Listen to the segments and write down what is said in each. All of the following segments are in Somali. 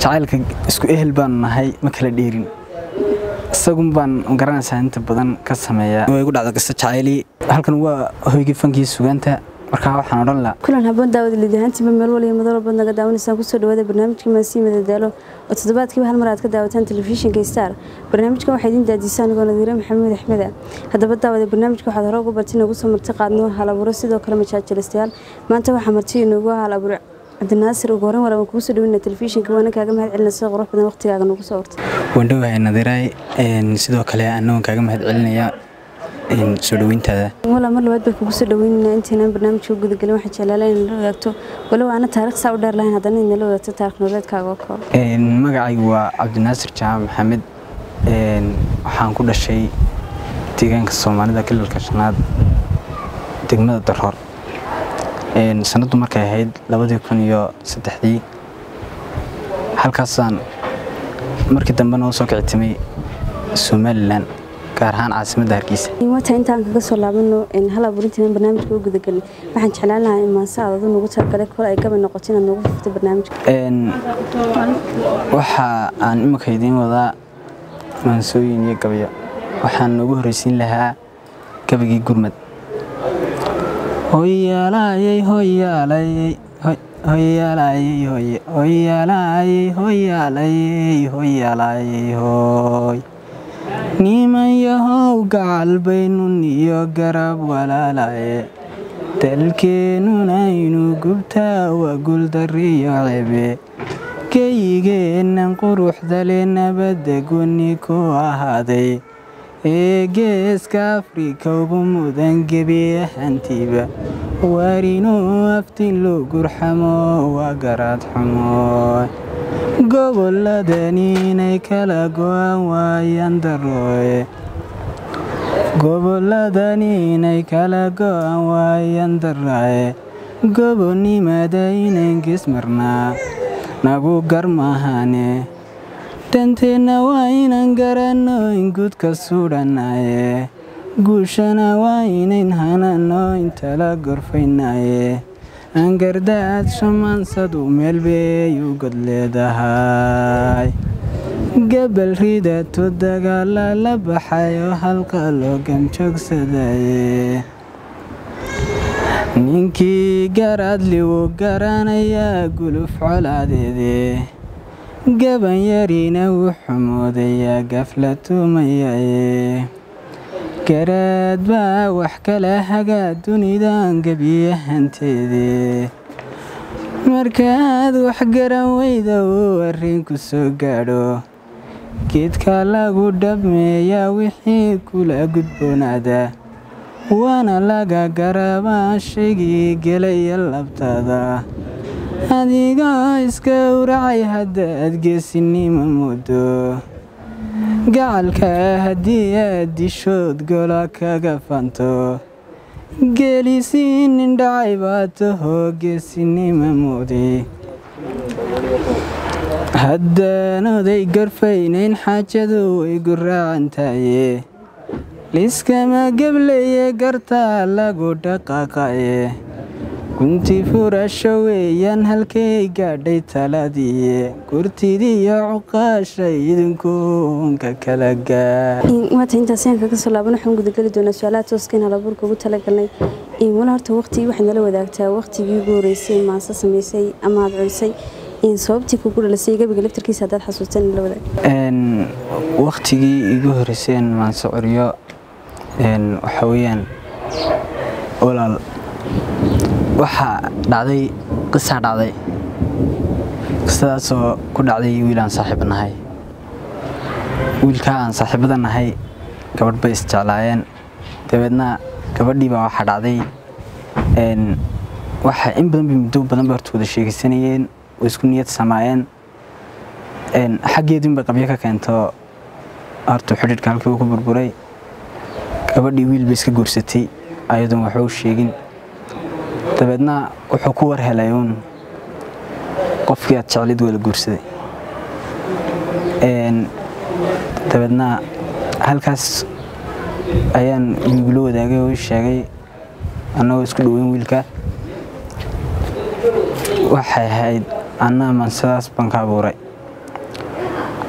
jacaylka isku ehel baanu nahay ma kala dheerin isagun baan garanaysaa inta badan ka sameeyaa way igu dhacda qiso jacayli halkan waa hoygii fankii sugaanta markaa waxaan odhan lahaa kulan habboon daawada liidahaantiiba meel waliya madal walbaad naga daawanaysaan kusoo dhawaada barnaamijka maasii madadaalo oo toddobaadkiiba hal mar aad ka daawataan telefishinka star barnaamijkan waxaa idiin daadiisa anigoo nadiire maxamuud axmeda haddaba daawada barnaamijka waxaad hore ugu barti inagu soo marti qaadno hal abuuro sidoo kale majaajilistayaal maanta waxaa marti inoogu hal abuur cabdinaasir ugu horeyn walaban kugu soo dhaweyna telefishinka waana kaaga mahad celina sida qurux badan waqtigaaga nagu soo hortay waan dhowahay nadiiraay sidoo kale annagoon kaaga mahad celinaya soo dhaweyntaada walaa mar labaad baan kugu soo dhaweynayna intaynaan barnaamijka u gudagelin waxaan jeclaala in nala wadaagto walow aana taarikh saa u dheer lahayn haddana inala wadaagto taarikh nololeedkaaga oo kooban magacaygu waa cabdinaasir jaamac maxamed waxaan ku dhashay deegaanka soomaalida gobolka shanaad degmada daroor sanaddu markay ahayd labadii kun iyo saddexdii halkaasaan markii dambe noo soo kicitimay somalilan gaar ahaan caasimadda hargeysa wata intaan kaga soo laabano hal abuurintiinan barnaamijka u gudagelin waxaan jeclaan lahaa in maase aad adu nagu talagalay kol ay gabay noqoto inaad noogu furto barnaamijka waxa aan imika idiin wadaa maansooyin iyo gabayo waxaan noogu horreysiin lahaa gabaygii gurmad hoyaalayey hoyaalayey hoyaalayey hoyaalayey hoyaalayey hoyaalayey hoy niman yahow gacal baynun iyo garab walaalaye dalkeennunaynu gubtaa waa guldariyo cebe geyigeennan quruxdale nabadda gonni ku ahaaday ee geeska afrika ugu mudan gebi ahantiiba waarinuu aftin loo gurxamo waa garaad xumo gobolladani inay kala go'an waayaan darooye gobolladani inay kala go'an waayaan daraaye gobonnimada inayn gesmarnaa nagu garmahane danteenna waa inaan garanno in gudka suudhanaye guushana waa inayn hanano intala gorfaynaye angardaad shamaansadu meelbey u god leedahay gabal ridato dagaala la baxay oo halqa loo gamjoogsadaye ninkii garaadli wuu garanayaa guluf colaadeede gaban yarina wuu xumoodayaa gafla tuumayaye garaad baa wax kala hagaa dunidan gebiyahanteede markaad wax garan weyda uu arrinku soo gaadho geedka lagu dhabmeeyaa wixii kula gudboonaada waana laga garabaa shaygii gelaya labtada adigoo iska uracay haddaad geesinimo muddo gacalka haddii aad dishood gola kaga fanto geelisii nin dhacay baa tahoo geesinimo mudi haddaan oday gorfaynayn xaajadu way guraacantaye liiskama gebleye gartaa lagu dhaqaaqaye gunti furasho weeyaan halkay gaadhay taladiiye gurtidiiyo cuqaashay idinkuunka kala gaawata intaas ayaan kaga soo laaban waxaan gudageli doonaa su-aalaha tooska in halabuurka ugu talagalnay wala horta waqtigii waxaad nala wadaagtaa waqtigii ugu horeysay maase samaysay ama aad culisay sababtii kugu dhalisay gabiga laftarkiisa haddaad xasuustan nala wadaag waqtigii igu horeyseen maanse curyo waxa weeyaan walaal waxaa dhacday qisaa dhacday qisadaasoo ku dhacday wiil aan saaxiiba nahay wiilkaa aan saaxiibada nahay gabadh bay isjeclaayeen dabeedna gabadhii baa waxaa dhacday waxa in badan bay muddo badan bay horta wada sheegaysanayeen oo isku niyad samaayeen xaggeedin bay qabyo ka keento horta xidhiidhka halkii uu ku burburay gabadhii wiil bay iska guursatay ayadoon waxba u sheegin dabeedna wuxuu ku war helay uun qofkii aad jeclid waa la guursaday dabeedna halkaas ayaan wiigula wadaagay oo ii sheegay annagoo isku dhoweyn wiilka waxay ahayd annaa mansadaas baan ka abuuray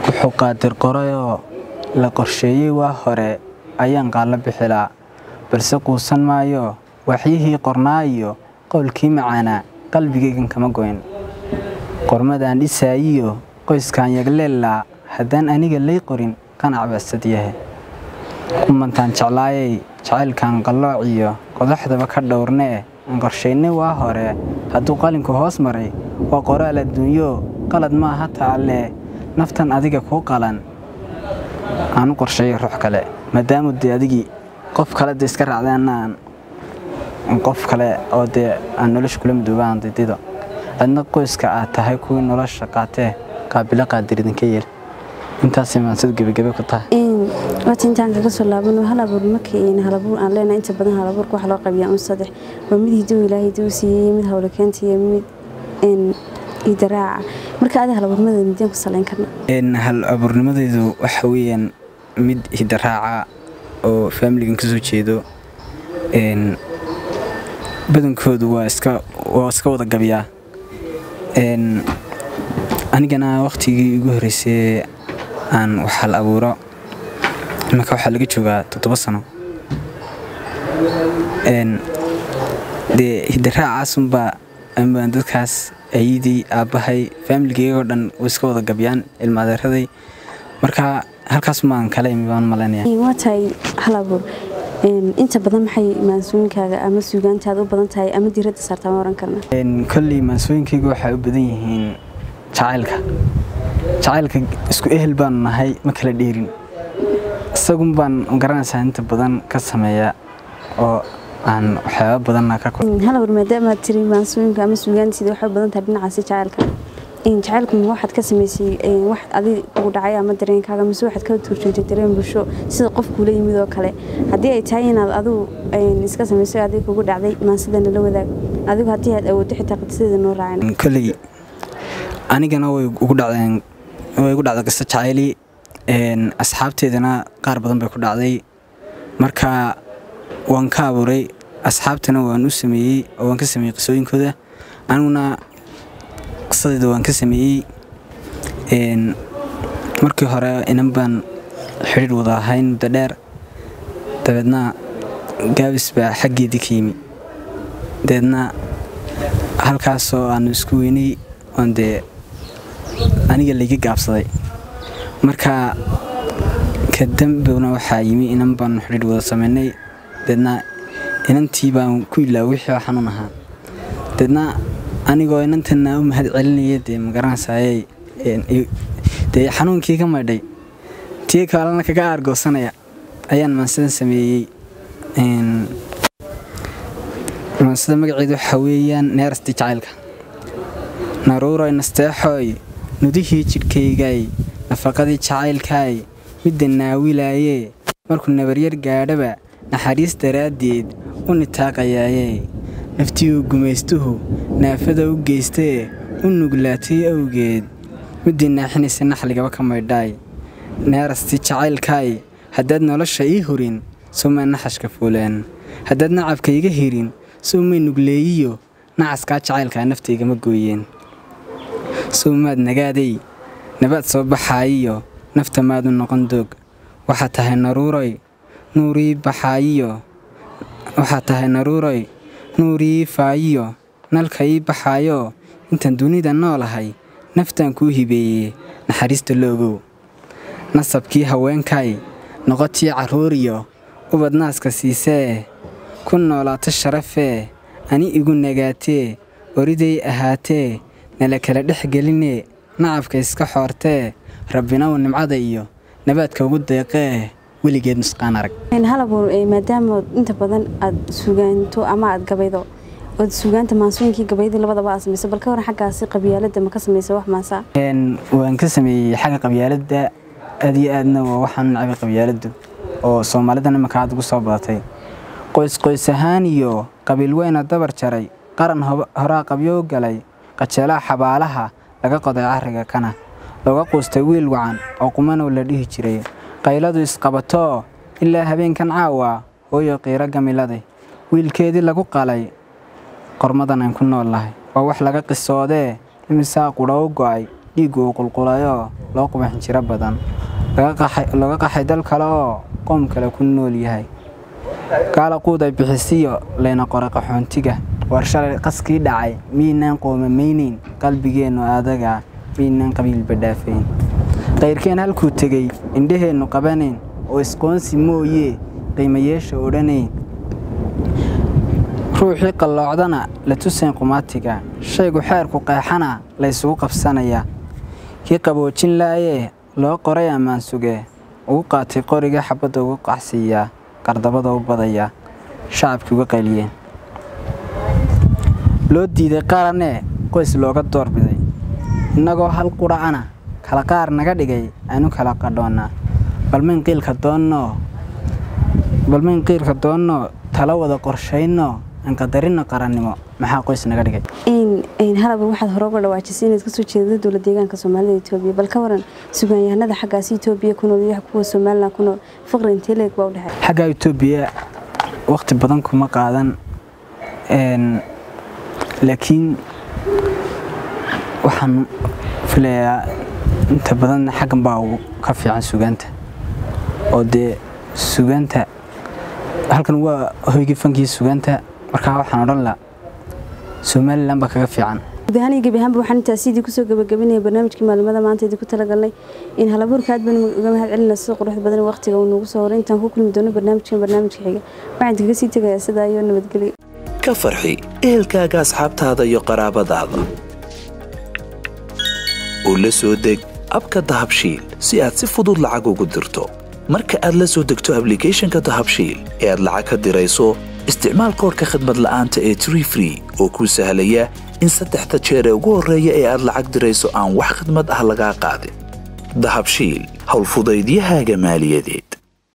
wuxuu qaadir qorayoo la qorsheeyey waa hore ayaan qaallo bixilaa balse quusan maayo waxyihii qornaa iyo qowlkii macaanaa qalbigaygan kama goyn qormadaan dhisaayiyo qoyskaan yagleellaa haddaan aniga lay qorin qanac baasad yahe kumantaan jeclaayay jacaylkan qallooc iyo qodaxdaba ka dhowrnee aan qorshaynay waa hore hadduu qalinku hoos maray waa qoraal adduunyo qalad maaha taalle naftan adiga kuu qalan aan u qorsheeyay ruux kale maadaamu dee adigii qof kale de iska raacdaanaan qof kale oo dee aan nolosha kula midoobaan didido adna qoyska aad tahay kuwii nolosha qaatee qaabilo qaadir idinka yeel intaasay maansadu gebagebe ku tahay waata intaan kaga soo laabano hal abuur marka halabuur aan leenahay inta badan halabuurka waxa loo qabiyaa un saddex waa mid hidow ilaahay duu siiyey mid hawle keenta iyo mid idaraaca marka adi halabuurnimadeeda mideen ku salayn karna hal abuurnimadeydu waxa weeyaan mid hidaraaca oo faamiligan ka soo jeedo badankoodu waa iska waa iska wada gabiyaa anigana wakhtigii igu horreysay aan wax hal abuuro imanka waxaa laga joogaa toddoba sano dee hidaraacaasumbaa ambaan dadkaas ayidii aabbahay faamiligeyagoo dhan way iska wada gabyaan ilmaadeeraday marka halkaas maan kala imi baan malaynaya waa tahay hal abuur inta badan maxay maansooyinkaaga ama suugaantaada u badan tahay ama diiradda saartaa ma oran karna kolley maansooyinkayga waxay u badan yihiin jacaylka jacaylka isku ehel baanu nahay ma kala dheerin isagun baan garanaysaa inta badan ka sameeya oo aan waxyaaba badanna ka hal abuur maadaama aad tiri maansooyinka ama suugaantiida waxay u badan tahay dhinacaasi jacaylka jacaylku ma waxaad ka samaysay wax adig kugu dhacay ama dareenkaaga mise waxaad ka turjuntay dareen bulsho sida qof kuula yimid oo kale haddii ay tahay inaad adigu iska samaysay adig kugu dhacday maansidana la wadaag adigu haddii aad awooddo xitaa qadsideeda noo raacin kolley anigana way ugu dhacdeen way igu dhacday qiso jacayli asxaabteedana qaar badan bay ku dhacday marka waan ka abuuray asxaabtana waan u sameeyey oo waan ka sameeyey qisooyinkooda aniguna qisadeeda waan ka sameeyey markii hore inan baan xidhiir wada ahayn muddo dheer dabeedna gaabis baa xaggeedii ka yimi dabeedna halkaasoo aanu isku weynay oon dee aniga layga gaabsaday marka ka dambowna waxaa yimi inan baanu xidhiir wada sameynay dabeedna inantii baan ku ilaa wixii xanuun ahaa dabeedna anigoo inantana u mahad celinaya dee magaranaysaayey dee xanuunkii ka maydhay tii kalena kaga aargoosanaya ayaan maansadan sameeyey maansada magaceedu waxaa weeyaan neerastii jacaylka naruuroy nasteexooy nudihii jidhkaygay nafaqadii jacaylkaay midda naawilaayee markuu nabaryar gaadhaba naxariis daraaddeed u nitaaqayaayee naftiiuu gumaystuhu naafada u geystee u nuglaatay awgeed middii naaxinaysa naxligaba ka maydhaay neerastii jacaylkaay haddaad nolosha ii hurin sowmaa naxashka fuuleen haddaad nacabka iga hirin sowmay nugleeyiyo nacaskaa jacaylkaa naftaygama gooyeen sowmaad nagaaday nabaad soo baxaayiyo nafta maadu noqon doog waxaad tahay naruuroy nuurii baxaayiyo waxaad tahay naruuroy nuurii faayiyo nalka ii baxaayo intaan dunida noolahay naftaan kuu hibeeyey naxariista loogow nasabkii haweenkay noqotii carruuriyo ubad naaska siisee ku noolaato sharafee ani igu nagaatee oriday ahaatee nala kala dhex gelinee nacabka iska xoortee rabbinaw nimcada iyo nabaadka ugu deeqee weligeed nusqaan arag halabuur maadaama inta badan aad sugaanto ama aad gabaydo ood sugaanta maansooyinkii gabaydii labadaba aad samayso bal ka waran xaggaasi qabyaaladda ma ka samaysa wax maansaa waan ka sameeyey xagga qabyaaladda aad iyo aadna waa waxaan nacbay qabyaaladdu oo soomaalidan imanka aad ugu soo badatay qoys qoys ahaan iyo qabiil weyna dabar jaray qaran horaa qabyo u galay qajeelaha xabaalaha laga qoday carriga kana looga quustay wiil wacan oo qumanow la dhihi jiray qayladu isqabatoo ilaa habeenkan caawa hooyo qiiro gamiladay wiilkeedii lagu qalay qormadan aan ku nool nahay waa wax laga qisoodee imisaa qudha u go'ay dhiiggu uu qulqulayoo loo quba xinjiro badan laga qaxay dal kale oo qoom kale ku nool yahay gaala quud ay bixisiyo layna qoray qaxoontiga war shalay qaskii dhacay miynaan qoomamaynayn qalbigeennu aadaga miynaan qabiilba dhaafayn qayrkeen halkuu tegey indhaheennu qabanayn oo isqoonsi mooyee qiimayeesha odhanayn ruuxii qalloocdana la tusayn qumaatiga shaygu xeerku qeexana laysugu qabsanayaa kii qaboojin laayee loo qoray ammaan sugee ugu qaatay qoriga xabadda ugu qacsiiyaa qardabada u badayaa shacabkii uga qayliyeen loo diiday qaranee qoys looga doorbiday innagoo hal qura'ana kala qaar naga dhigay aanu kala qadhoonnaa balmayn qiilka doonnoo balmayn qiilka doonnoo tala wada qorshaynoo aan qadarinno qarannimo maxaa qoys naga dhigay halaba waxaad hore uga dhawaajisay inaad kasoo jeedada dowlad deegaanka soomaalida etoobiya bal ka waran sugaanyahanada xaggaasi etoobiya ku nool iyo kuwa somalilan ku nool faqri intee leeg baa u dhexay xagga etoobiya waqti badan kuma qaadan laakiin waxaan filayaa inta badan xaggan baa ka fiican sugaanta oo dee sugaanta halkan waa hoygii fankii sugaanta markaa waxaan odhan lahaa somalilan baa kaga fiican guud ahaan iyo gebi ahaanba waxaan intaas sidii kusoo gabagabinaya barnaamijkii maalimada maanta idinku talagalnay in halabuurka aad baan uga mahad celina sida quruxda badan waqtiga uu noogu soo horay intaan ku kulmi doono barnaamijkan barnaamijka xiga waxaan idinkaga sii tegayaa sidaa iyo nabadgelyo ka farxi ehelkaaga asxaabtaada iyo qaraabadaada oo la soo deg abka dahabshiil si aad si fudud lacag ugu dirto marka aad la soo degto ablicathonka dahabshiil ee aad lacag ka dirayso isticmaal koorka khadmad la'aanta ee tree free oo kuu sahlaya in saddexda jeer ee ugu horreeya ee aad lacag dirayso aan wax khidmad ah lagaa qaadin dahabshiil howlfudaydiyahaaga maaliyadeed